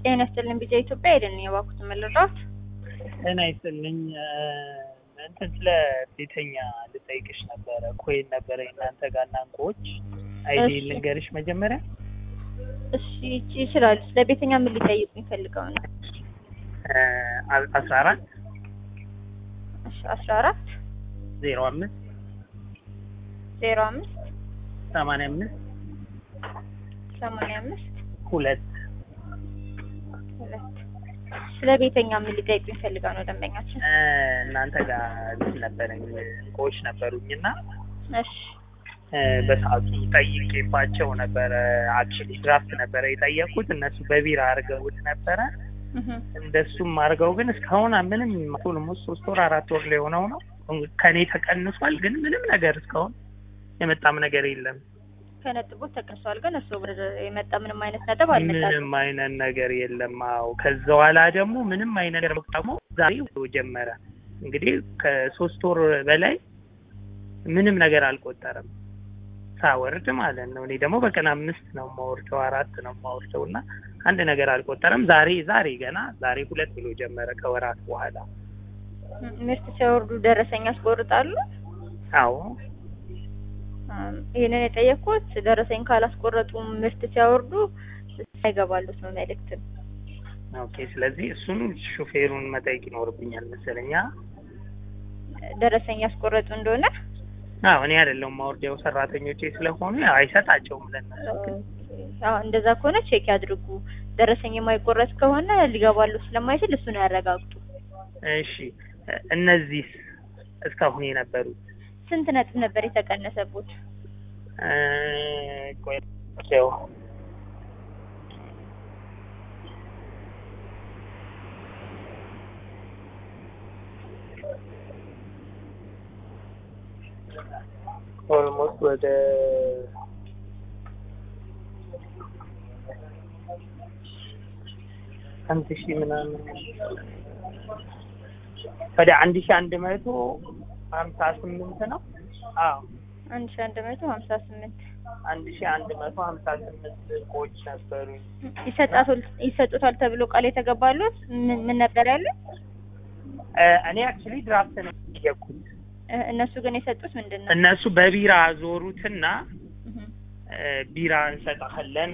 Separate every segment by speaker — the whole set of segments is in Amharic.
Speaker 1: ጤና ይስጥልኝ ቢጃ ኢትዮጵያ አይደለም የባኩት መለራት
Speaker 2: ጤና ይስጥልኝ እንትን ስለ ቤተኛ ልጠይቅሽ ነበረ። ኮይን ነበረ እናንተ ጋር እና እንቁዎች አይዲ
Speaker 1: እሺ።
Speaker 2: ልንገርሽ መጀመሪያ
Speaker 1: እሺ ይቺ ይችላል ስለ ቤተኛ ምን ሊጠይቁ ይፈልገው ነው
Speaker 2: አስራ አራት
Speaker 1: እሺ አስራ አራት
Speaker 2: ዜሮ አምስት
Speaker 1: ዜሮ አምስት
Speaker 2: ሰማንያ አምስት
Speaker 1: ሰማንያ አምስት
Speaker 2: ሁለት
Speaker 1: ሁለት ስለ ቤተኛ ምን ሊጠይቁ ይፈልገው ነው ደንበኛችን
Speaker 2: እናንተ ጋር እንትን ነበረኝ እንቁዎች ነበሩኝ እና
Speaker 1: እሺ
Speaker 2: በሰዓቱ ጠይቄባቸው ነበረ። አክቹዋሊ ድራፍት ነበረ የጠየቁት እነሱ በቢራ አድርገውት ነበረ።
Speaker 1: እህ
Speaker 2: እንደሱም አድርገው ግን እስካሁን ምንም ኦልሞስት ሶስት ወር አራት ወር ላይ ሆነው ነው ከኔ ተቀንሷል። ግን ምንም ነገር እስካሁን የመጣም ነገር የለም።
Speaker 1: ከነጥቦት ተቀንሷል ግን እሱ ወደ የመጣ ምንም አይነት ነጥብ አልመጣም
Speaker 2: ምንም አይነት ነገር የለም። አዎ ከዛ በኋላ ደግሞ ምንም አይነት ነገር ደግሞ ዛሬ ጀመረ። እንግዲህ ከሶስት ወር በላይ ምንም ነገር አልቆጠረም ሳወርድ ማለት ነው። እኔ ደግሞ በቀን አምስት ነው የማወርደው አራት ነው የማወርደው እና አንድ ነገር አልቆጠረም። ዛሬ ዛሬ ገና ዛሬ ሁለት ብሎ ጀመረ ከወራት በኋላ።
Speaker 1: ምርት ሲያወርዱ ደረሰኝ ያስቆርጣሉ
Speaker 2: አዎ
Speaker 1: አም፣ ይሄንን የጠየቅኩት ደረሰኝ ካላስቆረጡ ምርት ሲያወርዱ አይገባሉት ነው መልእክት
Speaker 2: ኦኬ። ስለዚህ እሱን ሹፌሩን መጠየቅ ይኖርብኛል መሰለኛ።
Speaker 1: ደረሰኝ ያስቆረጡ እንደሆነ
Speaker 2: አዎ እኔ አይደለሁም ማወርደው ሰራተኞቼ ስለሆኑ ያው አይሰጣቸውም ለእነሱ ግን
Speaker 1: አዎ እንደዛ ከሆነ ቼክ ያድርጉ። ደረሰኝ የማይቆረጥ ከሆነ ሊገባሉ ስለማይችል እሱን ያረጋግጡ።
Speaker 2: እሺ እነዚህ እስካሁን የነበሩት
Speaker 1: ስንት ነጥብ ነበር የተቀነሰቡት?
Speaker 2: እ፣ ቆይ ያው ኦልሞስት ወደ አንድ ሺህ ምናምን ወደ አንድ ሺህ አንድ መቶ ሀምሳ ስምንት ነው። አዎ
Speaker 1: አንድ ሺ አንድ መቶ ሀምሳ ስምንት
Speaker 2: አንድ ሺህ አንድ መቶ ሀምሳ ስምንት እቃዎች ነበሩ።
Speaker 1: ይሰጣታል ይሰጡታል ተብሎ ቃል የተገባሉት ምን ምን ነበር ያለ?
Speaker 2: እ፣ እኔ አክቹሊ ድራፍት ነው የጠየኩት።
Speaker 1: እነሱ ግን የሰጡት ምንድን ነው?
Speaker 2: እነሱ በቢራ ዞሩትና
Speaker 1: እህ
Speaker 2: እ፣ ቢራ እንሰጣለን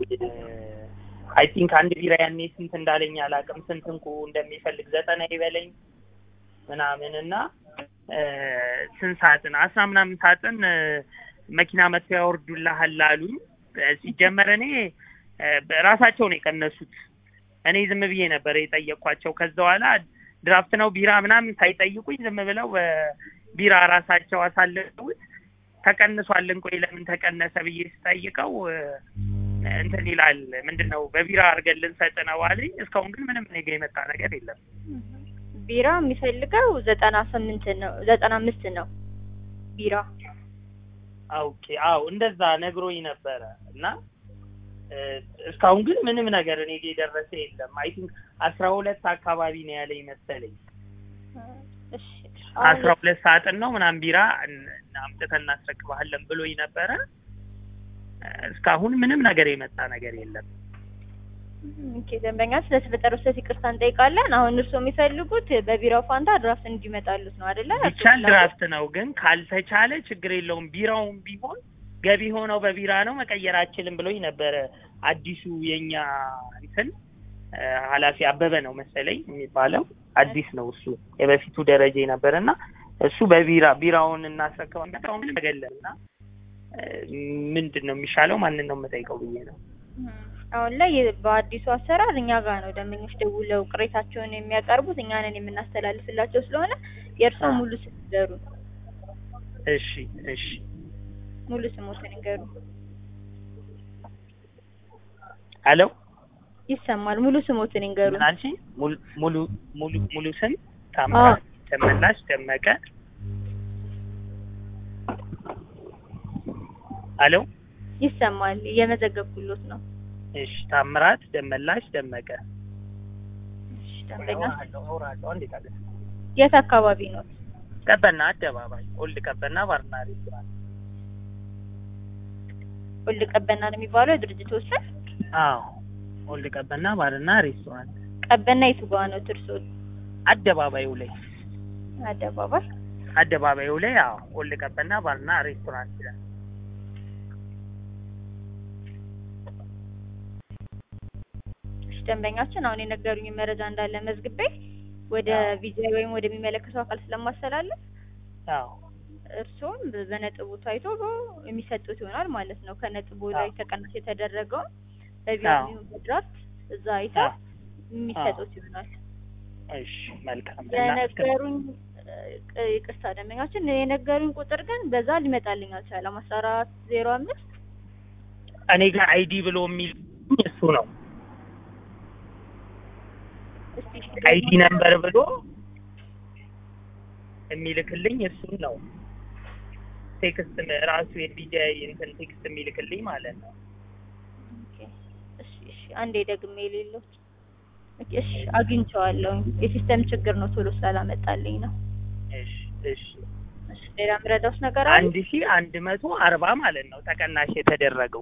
Speaker 2: አይ ቲንክ አንድ ቢራ ያኔ ስንት እንዳለኝ አላውቅም። ስንት እንቁ እንደሚፈልግ ዘጠና ይበለኝ ምናምን እና እ፣ ስንት ሳጥን አስራ ምናምን ሳጥን እ፣ መኪና መጥተው ያወርዱልሃል አሉኝ። እ፣ ሲጀመር እኔ እ፣ ራሳቸው ነው የቀነሱት። እኔ ዝም ብዬ ነበር የጠየኳቸው። ከዛ በኋላ ድራፍት ነው ቢራ ምናምን ሳይጠይቁኝ ዝም ብለው እ፣ ቢራ ራሳቸው አሳልፈውት ተቀንሷል። እንቆይ ለምን ተቀነሰ ብዬ ስጠይቀው እ፣ እንትን ይላል ምንድን ነው በቢራ አድርገን ልንሰጥ ነው አለኝ። እስካሁን ግን ምንም እኔ ጋ የመጣ ነገር የለም።
Speaker 1: ቢራ የሚፈልገው ዘጠና ስምንት ነው ዘጠና አምስት ነው ቢራ
Speaker 2: ኦኬ አዎ እንደዛ ነግሮኝ ነበረ እና እ፣ እስካሁን ግን ምንም ነገር እኔ ጋ የደረሰ የለም። አይ ቲንክ አስራ ሁለት አካባቢ ነው ያለኝ መሰለኝ
Speaker 1: እሺ
Speaker 2: አስራ ሁለት ሳጥን ነው ምናምን ቢራ እን- አምጥተን እናስረክባለን ብሎኝ ነበረ። እ፣ እስካሁን ምንም ነገር የመጣ ነገር የለም።
Speaker 1: ኦኬ ደንበኛ ስለተፈጠረው ስህተት ይቅርታ እንጠይቃለን። አሁን እርስዎ የሚፈልጉት በቢራው ፋንታ ድራፍት እንዲመጣሉት ነው አይደለ?
Speaker 2: ቢቻል ድራፍት ነው ግን ካልተቻለ ችግር የለውም። ቢራውም ቢሆን ገቢ ሆነው በቢራ ነው መቀየር አችልም ብሎኝ ነበረ። አዲሱ የኛ እንትን እ፣ ኃላፊ አበበ ነው መሰለኝ የሚባለው አዲስ ነው እሱ የበፊቱ ደረጃ ነበር እና እሱ በቢራ ቢራውን እናስረክባለን አሁን ምንም ነገር የለም እና እ፣ ምንድን ነው የሚሻለው ማንን ነው የምጠይቀው ብዬ ነው።
Speaker 1: አሁን ላይ በአዲሱ አሰራር እኛ ጋር ነው ደንበኞች ደውለው ቅሬታቸውን የሚያቀርቡት እኛ ነን የምናስተላልፍላቸው ስለሆነ የእርስዎ ሙሉ ስም ንገሩ።
Speaker 2: እሺ እሺ
Speaker 1: ሙሉ ስሞትን ንገሩ።
Speaker 2: አሎ
Speaker 1: ይሰማል። ሙሉ ስሞትን ንገሩ።
Speaker 2: ምን አልሽኝ? ሙሉ ሙሉ ሙሉ ሙሉ ስም ታምራት ደመላሽ ደመቀ። አሎ
Speaker 1: ይሰማል። እየመዘገብኩሎት ነው።
Speaker 2: እሺ ታምራት ደመላሽ ደመቀ።
Speaker 1: እሺ ደንበኛ
Speaker 2: አውራለሁ አውራለሁ። እንዴት አለ
Speaker 1: የት አካባቢ ነው?
Speaker 2: ቀበና አደባባይ ኦልድ ቀበና ባርና ሬስቶራንት።
Speaker 1: ወልድ ቀበና ነው የሚባለው የድርጅቱ ስም።
Speaker 2: አዎ ኦልድ ቀበና ባርና ሬስቶራንት
Speaker 1: ቀበና የቱ ጋ ነው ትርሶ?
Speaker 2: አደባባዩ ላይ
Speaker 1: አደባባይ
Speaker 2: አደባባዩ ላይ አዎ ኦልድ ቀበና ባርና ሬስቶራንት ይላል።
Speaker 1: እሺ፣ ደንበኛችን አሁን የነገሩኝ መረጃ እንዳለ መዝግቤ ወደ
Speaker 2: አዎ።
Speaker 1: ቪዛ ወይም ወደሚመለከተው አካል ስለማስተላለፍ
Speaker 2: አዎ
Speaker 1: እርስዎም በነጥቡ ታይቶ የሚሰጡት ይሆናል ማለት ነው። ከነጥቡ ላይ
Speaker 2: አዎ።
Speaker 1: ተቀናሽ የተደረገውን
Speaker 2: አዎ።
Speaker 1: በቪዛ በድራፍት እዛ አይተው
Speaker 2: አዎ።
Speaker 1: የሚሰጡት ይሆናል።
Speaker 2: እሺ መልካም
Speaker 1: የነገሩኝ እ፣ ይቅርታ ደንበኛችን የነገሩኝ ቁጥር ግን በዛ ሊመጣልኝ አልቻለም። አስራ አራት ዜሮ አምስት
Speaker 2: እኔ ጋር አይዲ ብሎ የሚል እሱ ነው።
Speaker 1: እስቲ እሺ፣
Speaker 2: አይዲ ነምበር ብሎ የሚልክልኝ እሱን ነው። ቴክስት ራሱ የዲጃይ እንትን ቴክስት የሚልክልኝ ማለት ነው።
Speaker 1: ኦኬ፣ እሺ፣ እሺ፣ አንዴ ደግሜ የሌሎች ኦኬ፣ እሺ፣ አግኝቼዋለሁ። የሲስተም ችግር ነው ቶሎ ስላላመጣልኝ ነው።
Speaker 2: እሺ እሺ
Speaker 1: እሺ፣ ሌላ ምረዳውስ ነገር አለ?
Speaker 2: አንድ ሺ አንድ መቶ አርባ ማለት ነው ተቀናሽ የተደረገው።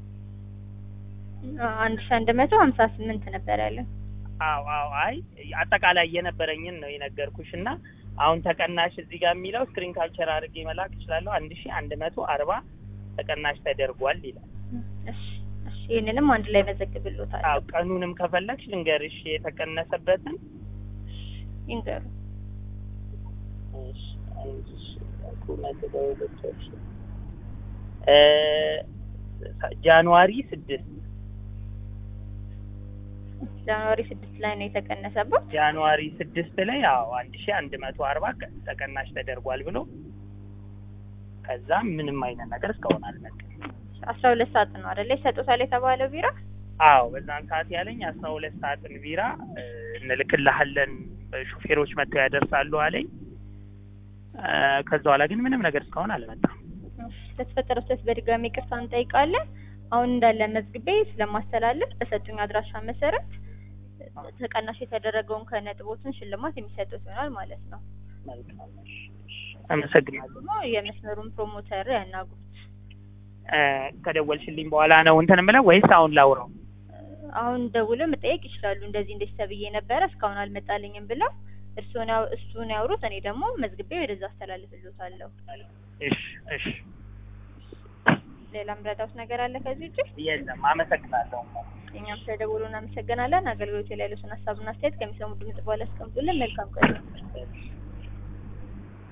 Speaker 1: አ- አንድ ሺህ አንድ መቶ ሀምሳ ስምንት ነበር ያለን።
Speaker 2: አዎ አዎ አይ አጠቃላይ የነበረኝን ነው የነገርኩሽ እና አሁን ተቀናሽ እዚህ ጋር የሚለው ስክሪን ካፕቸር አድርጌ መላክ እችላለሁ። አንድ ሺ አንድ መቶ አርባ ተቀናሽ ተደርጓል ይላል።
Speaker 1: እሺ፣ እሺ፣ ይህንንም አንድ ላይ መዘግብሎታል።
Speaker 2: አዎ ቀኑንም ከፈለግሽ ልንገርሽ የተቀነሰበትን
Speaker 1: ይንገሩ።
Speaker 2: እሺ፣ አንድ ሺ ሁለት በሁለት ሺ እ ጃንዋሪ ስድስት
Speaker 1: ጃንዋሪ ስድስት ላይ ነው የተቀነሰበት።
Speaker 2: ጃንዋሪ ስድስት ላይ አዎ አንድ ሺ አንድ መቶ አርባ ተቀናሽ ተደርጓል ብሎ ከዛ ምንም አይነት ነገር እስካሁን አልመጣም።
Speaker 1: አስራ ሁለት ሰዓት ነው አይደለ ይሰጡታል የተባለው ቢራ።
Speaker 2: አዎ በዛን ሰዓት ያለኝ አስራ ሁለት ሰዓትን ቢራ እ፣ እንልክልሃለን ሾፌሮች መጥተው ያደርሳሉ አለኝ። እ፣ ከዛ በኋላ ግን ምንም ነገር እስካሁን አልመጣም።
Speaker 1: እሺ፣ ለተፈጠረው ስህተት በድጋሚ ይቅርታ እንጠይቃለን። አሁን እንዳለ መዝግቤ ስለማስተላለፍ በሰጡኝ አድራሻ መሰረት ተቀናሽ የተደረገውን ከነጥቦትን ሽልማት የሚሰጡት ይሆናል ማለት ነው።
Speaker 2: መልካም እሺ፣ እሺ። አመሰግናለሁ።
Speaker 1: ደግሞ የመስመሩን ፕሮሞተር ያናግሩት።
Speaker 2: እ፣ ከደወልሽልኝ በኋላ ነው እንትን የምለው ወይስ አሁን ላውራው?
Speaker 1: አሁን ደውለው መጠየቅ ይችላሉ። እንደዚህ እንደዚህ ተብዬ ነበረ እስካሁን አልመጣልኝም ብለው እርሱን ያው እሱን ያውሩት። እኔ ደግሞ መዝግቤ ወደዛ አስተላልፍልዎታለሁ።
Speaker 2: እሺ እሺ።
Speaker 1: ሌላ ምረዳውት ነገር አለ ከዚህ ውጭ?
Speaker 2: የለም አመሰግናለሁ።
Speaker 1: እኛም ስለደወሉ እናመሰግናለን። አገልግሎት ላይ ያሉትን ሀሳብና አስተያየት ከሚሰሙ ድምጽ በኋላ አስቀምጡልን። መልካም ቀን።
Speaker 2: እሺ።